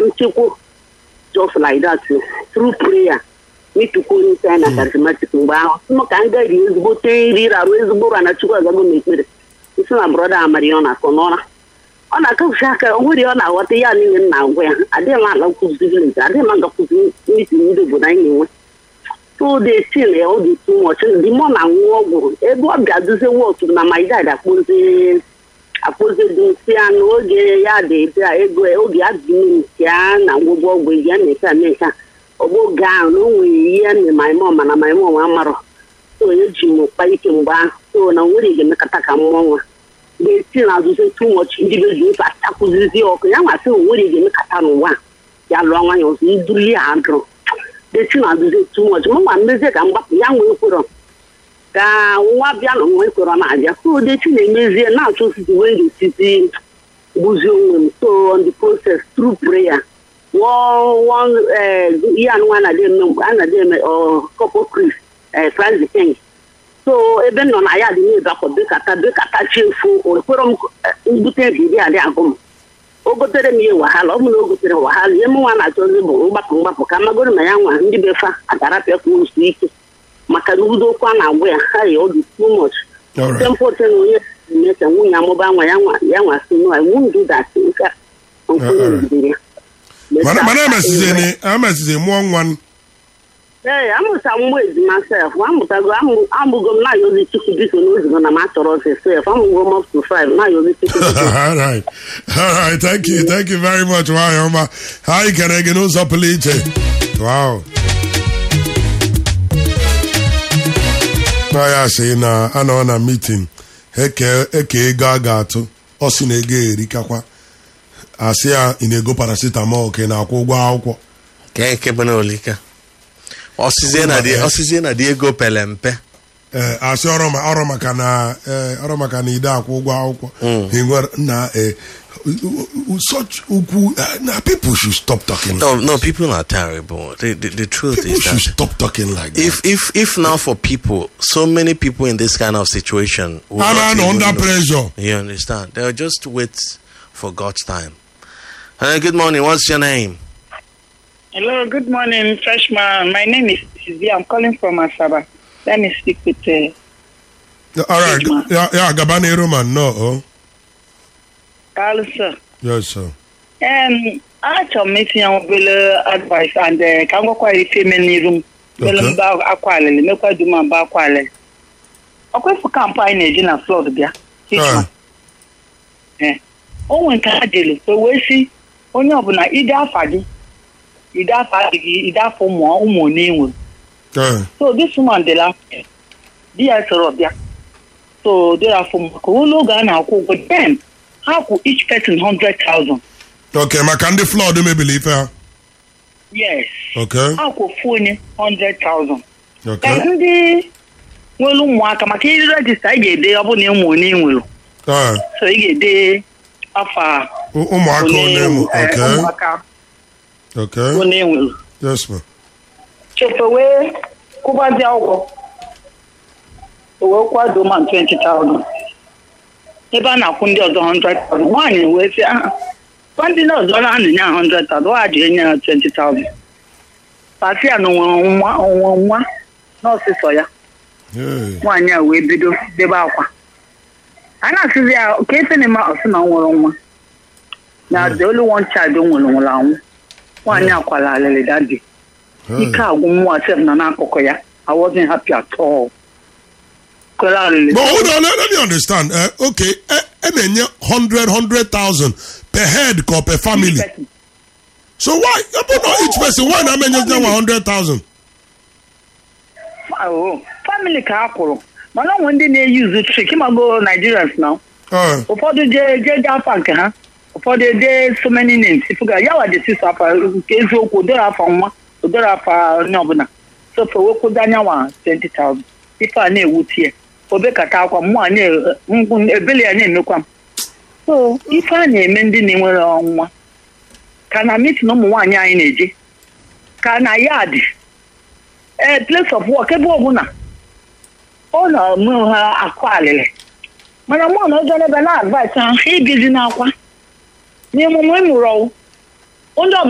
nchekwa just like that through prayer n'ịtụkwa onye isi anyị na charismatic mgbe ahụ sịm ka m gari ezigbote nri rarụ ezigbo ụra na chukwu azago m ekpere isi na brọda amari ọ na-akọ n'ụra ọ na-akụzi aka o nwere ọ na-aghọta ya niile m na-agwa ya adịghị m aga kụzi vileji adịghị m aga kụzi mitin ndị obodo anyị na-enwe so the tin ya ọ dị too much dị mọ na nwụ ọgwụ ebe ọ ga-aduzi wọtụ na my dad akpụzi akpụzi dị nsị ya n'oge ya dị ebe a ego oge ya dị nke ya na ngwụgwọ ọgwụ ya na-eke a na-eke a ọgbọge ahụ na o nwere ihe na my mom mana my mom amarọ so eji m kpa ike mgbe ahụ so na nwere ga-emekọta ka mmụọ nwa ga-esi na azụzi too much ndị be ji ofe atakụzizi ọkụ ya nwa sị nwere ga-emekọta n'ụwa ya lụọ nwanyị ọzọ iduru ya adụrụ desi na azụzi too much m nwa mmezie ka mgbapụ ya nwee kwerọ ka nwa bịa na nwa ekwerọ na-abịa so desi na-emezie na-achọ osisi wee ga-esizi gbuzi onwe m so on the process through prayer ihe anụnwa anaghị eme mgbe a na-adị eme kọpọ kris franz king so ebe m nọ na ya dị na-ebe akwa bekata bekata chefu okpere m mbute ebiri adị agụ m o gotere m ihe wahala ọ bụ na o gotere wahala ihe m nwa na-achọzi bụ mgbapụ mgbapụ ka magoro na ya nwa ndị befa agarapịa ka osu ike maka na udo okwu a na-agwa ya ha ya ọ dị too much tempote na onye eme ka nwunye amụba nwa ya nwa ya nwa si nwa wundu datị nke nkwụnye megidere ya mana emesizi emesizi mụọ nwa ee amụta mgbe ejima sef amụtago amụgo m na-ayọzi chukwu biko n'ozigo na m achọrọ ọsị sef amụgo m up to five na-ayọzi chukwu all right all right thank you thank you very much nwanyị ọma ha anyị kere gị n'ụzọ pụrụ iche wow ya sị na anọ na meeting eke ego a ga-atụ ọ sị na ego erikakwa asị ya ị na-ego paracetamol ka ị na-akwụ ụgwọ akwụkwọ ka nke bụ na olika ọsịzie na dị ego pele mpe ee asị ọrụ maka na ọrụ maka na ide akwụ ụgwọ akwụkwọ na such ukwu na people should stop talking no no people are terrible the, the, the truth people is should that stop talking like that if if if now for people so many people in this kind of situation will and not I'm even under know. pressure you understand they'll just wait for god's time uh, good morning what's your name Hello, good morning, freshman. My name is Sylvia. I'm calling from Asaba. Let me speak with uh, all right Sigma. ya ya gaba n'iru ma nnọọ Carl, sir. yes sir Um, achọrọ m itinye obere advice and uh, ka m gwakwa ya ife eme n'iru m mele Okay. mba akwa alịlị mekwa dum mba akwa alịlị ọkwefu kampụ anyị na-eji na flọd bịa Ah, Eh. o nwe nke ha jere so wee si onye ọbụla ide afa gị ide afa adịghị ide afọ ụmụ ụmụ one nwere eh, so this woman dị la di ya sọrọ bịa so dịrị afọ maka ụlọ oge a na-akwụ ụgwọ then ha kwụ each person 100,000 okay maka ndị flood mebiri ife ha yes okay ha kwụ ofu onye 100,000 okay Then ndị nwere ụmụaka maka iri regista ị ga-ede ọ bụ na ụmụ onye ị nwere eh, so ị ga-ede afa ụ- ụmụaka onye onye mụ eh, okay ụmụaka okay onye ị nwere yes ma chefe wee kwụbazie ụgwọ o wee kwado ma 20,000 ebe a na-akwụ ndị ọzọ 100,000 nwaanyị wee sị aha kwa ndị ọzọ na na-enye ha 100,000 ha ji enye ya 20,000 pati ya na onwere nwa onwe nwa n'ọsịsọ ya Yeah. nwaanyị a wee bido debe akwa a na-asịzi ya ka efe na eme ọsị na ọ nwere nwa na the only one child o nwere nwụrụ anwụ nwaanyị akwala alịlị dadi ike agwụ nwa sef na n'akụkụ ya I wasn't happy at all. Kwere alịlị. But hold on, let, let me understand. Uh, okay, a na-enye 100, 100,000 per head or per family. Person. So why, but not each person, why not menye them 100,000? Oh, family ka a kwụrụ mana onwe ndị na-eyuzu trik ịmago Nigerians na Uh, ụfọdụ jee jee jee afa nke ha ụfọdụ ede so many names ifuga ya wa jesi so afa nke eziokwu odoro afa nwa odoro afa onye ọbụla so fe wekwudo anyanwa 20,000 ife a na-ewutie ya obekata akwa mmụọ a na- ngwụ- ebele ya na-emekwa m so ife a na-eme ndị na-enwere ọnwa ka na mitin ụmụ nwaanyị anyị na-eje ka na yad ee place of work ebe ọbụla ọ na-eme ha akụ alịlị mana mụ na ọjọọ n'ebe na-advaịs ha ha ibizi n'akwa n'emume ịmụrụ ọwụ onye ọbụla